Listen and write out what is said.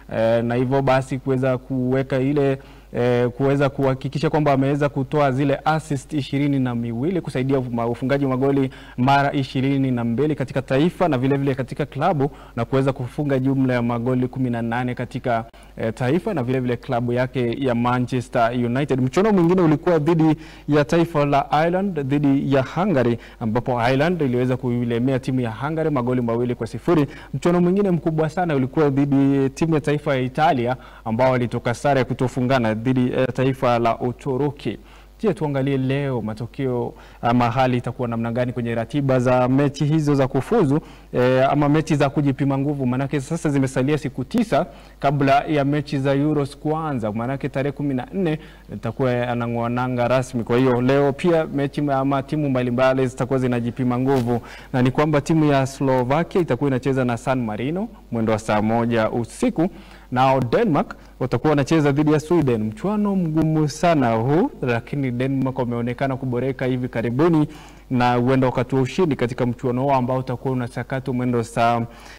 eh, na hivyo basi kuweza kuweka ile eh, kuweza kuhakikisha kwamba ameweza kutoa zile assist ishirini na miwili kusaidia ma- ufungaji wa magoli mara ishirini na mbili katika taifa na vile vile katika klabu na kuweza kufunga jumla ya magoli kumi na nane katika eh, taifa na vile vile klabu yake ya Manchester United. Mchuano mwingine ulikuwa dhidi ya taifa la Ireland dhidi ya Hungary ambapo Ireland iliweza kuilemea timu ya Hungary magoli mawili kwa sifuri. Mchuano mwingine mkubwa sana ulikuwa dhidi ya timu ya taifa ya Italia ambao walitoka sare ya kutofungana dhidi ya taifa la Uturuki. Je, tuangalie leo matokeo ama hali itakuwa namna gani kwenye ratiba za mechi hizo za kufuzu e, ama mechi za kujipima nguvu, maanake sasa zimesalia siku tisa kabla ya mechi za Euros kuanza, maanake tarehe kumi na nne itakuwa yanang'oa nanga rasmi. Kwa hiyo leo pia mechi ama timu mbalimbali zitakuwa zinajipima nguvu, na ni kwamba timu ya Slovakia itakuwa inacheza na San Marino mwendo wa saa moja usiku nao Denmark watakuwa wanacheza dhidi ya Sweden. Mchuano mgumu sana huu, lakini Denmark wameonekana kuboreka hivi karibuni na huenda wakatua ushindi katika mchuano huo ambao utakuwa unasakatwa mwendo saa